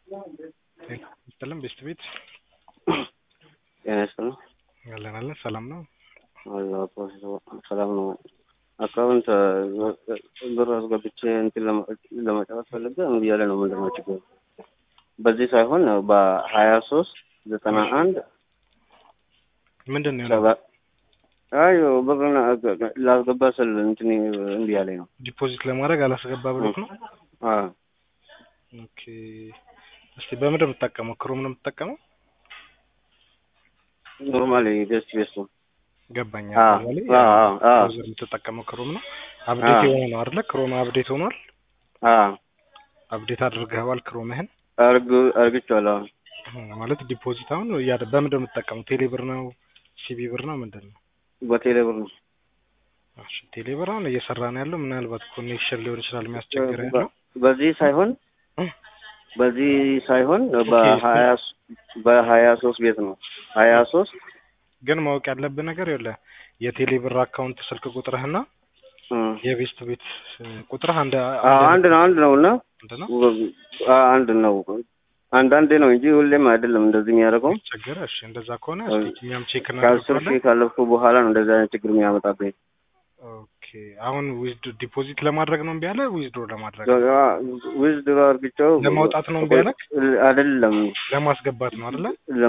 ይስጥልን ቤስት ቤት ጤና ይስጥልን። አለን አለን ሰላም ነው። አላህ ሰላም ነው። አካውንት ብር አስገብቼ እንትን ለመጫወት ፈልጌ እምቢ እያለ ነው። ምንድን ነው ችግሩ? በዚህ ሳይሆን በሀያ ሶስት ዘጠና አንድ ምንድን ነው ሰባ አይ ብር ላስገባ ስል እንትን እምቢ እያለኝ ነው። ዲፖዚት ለማድረግ አላስገባ ብሎት ነው። አዎ ኦኬ እስቲ በምንድን ነው የምትጠቀመው? ክሮም ነው የምትጠቀመው? ኖርማሊ ቤስት ቤስቱ ገባኝ። አዎ አባባሌ አዎ አዎ አዎ ብራውዘር የምትጠቀመው ክሮም ነው። አፕዴት የሆነ ነው አይደለ? ክሮም አፕዴት ሆኗል። አዎ አፕዴት አድርገዋል ክሮምህን አርግ አርግቼዋለሁ። ማለት ዲፖዚት አሁን እያደ በምንድን ነው የምትጠቀመው? ቴሌ ብር ነው ሲቢ ብር ነው ምንድን ነው? በቴሌ ብር ነው። እሺ ቴሌ ብር አሁን እየሰራ ነው ያለው። ምናልባት ኮኔክሽን ሊሆን ይችላል የሚያስቸግር ያለው በዚህ ሳይሆን እ? በዚህ ሳይሆን በሀያ በሀያ ሶስት ቤት ነው ሀያ ሶስት ግን ማወቅ ያለብህ ነገር የለ የቴሌ ብር አካውንት ስልክ ቁጥርህና የቤስት ቤት ቁጥርህ አንድ አንድ ነው አንድ ነው እና አንድ ነው። አንድ ነው። አንዳንዴ ነው እንጂ ሁሌም አይደለም እንደዚህ የሚያደርገው። ቸገረ። እሺ እንደዛ ከሆነ እስኪ እኛም ቼክ ከአስር እናደርጋለን። ሺህ ካለፍኩ በኋላ ነው እንደዚህ አይነት ችግር የሚያመጣብኝ። ኦኬ አሁን ዊዝድ ዲፖዚት ለማድረግ ነው እምቢ አለ ዊዝድሮ ለማድረግ ዊዝድሮ አርግቼው ለማውጣት ነው እምቢ አለክ? አይደለም ለማስገባት ነው አይደለ?